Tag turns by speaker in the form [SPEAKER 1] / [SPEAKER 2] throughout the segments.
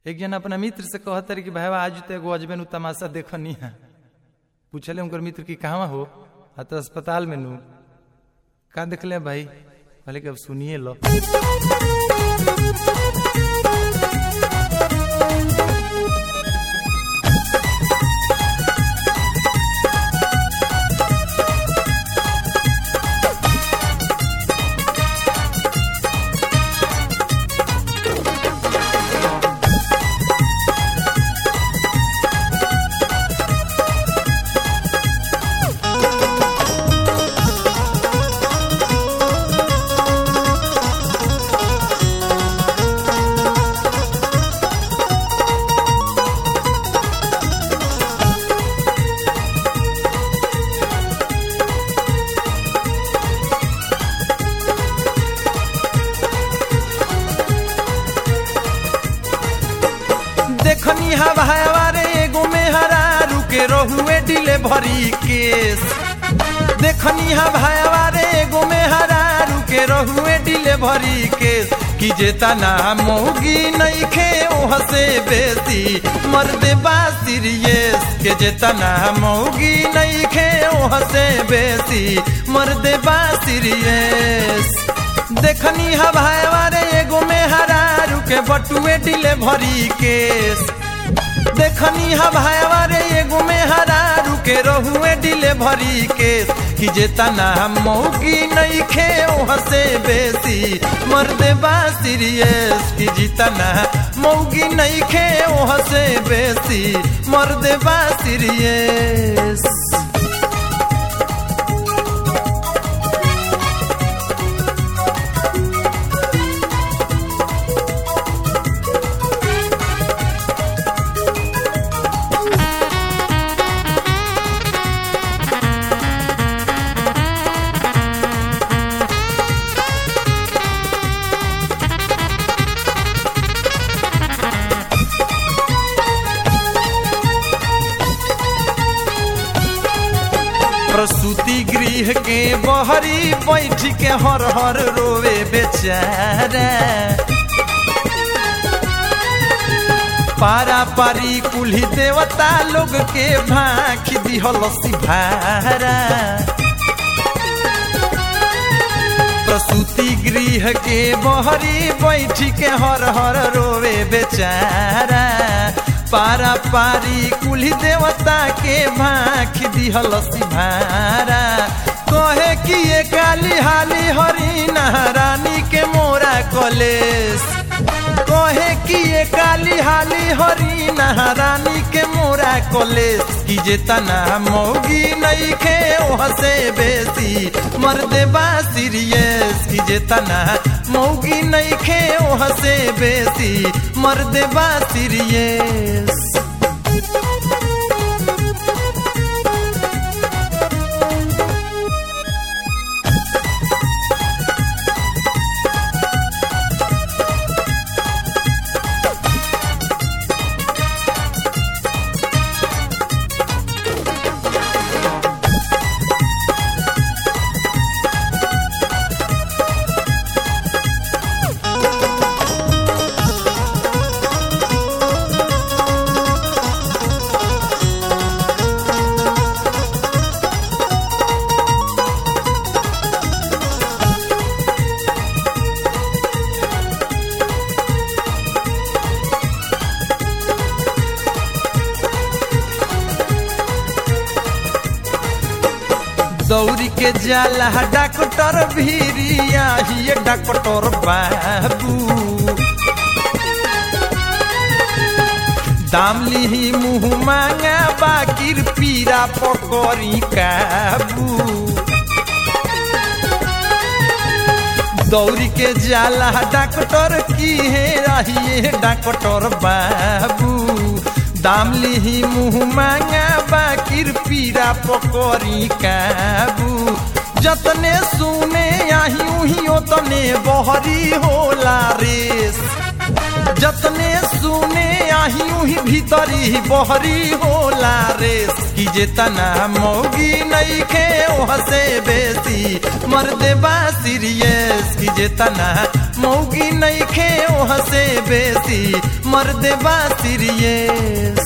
[SPEAKER 1] एक जन अपना मित्र से कहत रहे कि भाई आज तो एगो अजबे नु तमाशा देखनी है पूछले उनकर मित्र की कहाँ हो आ तो अस्पताल में नु का देखले भाई कहले कि अब सुनिए लो देखनी हवा हवारे एगो में हरा रुके रहुए डिले भरी केस देखनी हवा हवारे एगो में हरा रुके रहुए डिले भरी केस कि जेता ना मौगी नहीं खे ओह से बेसी मर्दे बा सीरियस के जेता ना मौगी नहीं खे ओह से बेसी मर्दे बा सीरियस देखनी हवाए वारे एगो में हरा रुके बटुए डिले भरी केस देखनी हवाए वारे एगो में हरा रुके रहुए डिले भरी केस कि जेता ना मौगी नहीं खे ओह से बेसी मर्दे बा सीरियस कि जीता ना मौगी नहीं खे ओह से बेसी मर्दे बा सीरियस प्रसूति गृह के बहरी बैठ के हर हर रोवे बेचारा पारा पारी कुल्ही देवता लोग के भाख दिहल सिभारा प्रसूति गृह के बहरी बैठ के हर हर रोवे बेचारा पारा पारी कुली देवता के भाख दिहल सिभारा कहे कि ये काली हाली हरी रानी के मोरा कलेस कहे कि ये काली हाली हरी रानी के मोरा कलेस कि जे तना मौगी नहीं खे ओह से बेसी मर्दे बा सीरियस कि जे तना मौगी नहीं खे ओह से बेसी मर्दे बा सीरियस दौरी के जाला डॉक्टर भीरिया ही डॉक्टर बाबू दाम लिही मुँह मांगा बाकिर पीरा पकड़ी काबू दौरी के जाला डॉक्टर की है रहिए डॉक्टर बाबू दाम लिही मुँह मांगा बाकिर पीरा पकड़ी काबू जतने सुने आही उही ओतने बहरी होला रेस जतने सुने नाही उही भीतरी बहरी होला रेस कि जेतना मौगी नहीं खे हसे बेसी मर्दे बा सीरियस कि जेतना मौगी नहीं खे हसे बेसी मर्दे बा सीरियस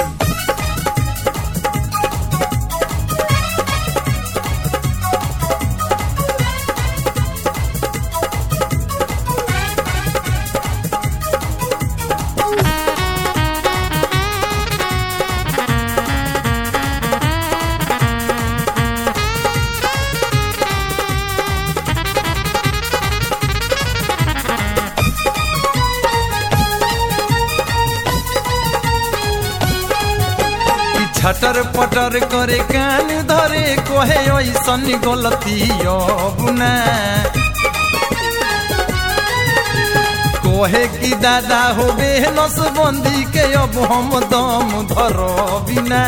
[SPEAKER 1] छटर पटर करे कान धरे कहे ऐसन गलती बुना कहे कि दादा हो बे नसबंदी के अब हम दम धर बिना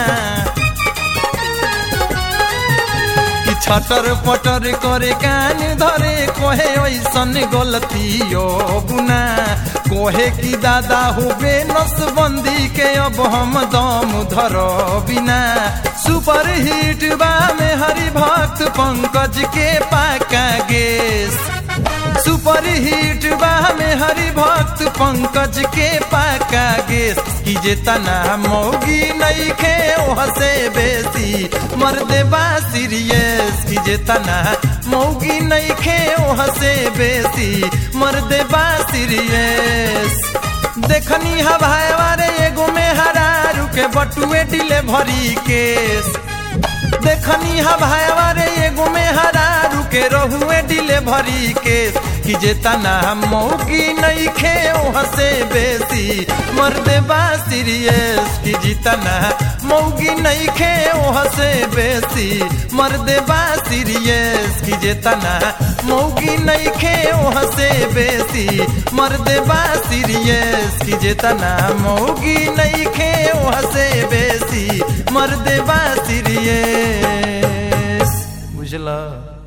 [SPEAKER 1] कि छटर पटर करे कान धरे कहे ऐसन गलती बुना कहे कि दादा हो बे नसबंदी के अब हम दम धर बिना सुपर हिट बा में हरि भक्त पंकज के पाका गेस सुपर हिट बा में हरि भक्त पंकज के पाका गेस कि जेतना मौगी नहीं खे हसे बेसी मर्दे बा सीरियस कि जेतना मौगी नहीं खे हसे बेसी मर्दे बा सीरियस देखनी हवाए वारे एगो में हरारू के बटुए डिले भरी केस देखनी हवाए वारे एगो में हरारू के रहुए डिले भरी केस कि जेतना मौगी नहीं खे हसे बेसी मर्दे बा सीरियस कि जितना मौगी नहीं खे हसे बेसी मर्दे बा सीरियस कि जेतना मौगी नहीं खे हसे बेसी मर्दे बा सीरियस कि जेतना मौगी नहीं खे हसे बेसी मर्दे बा सीरियस बुझला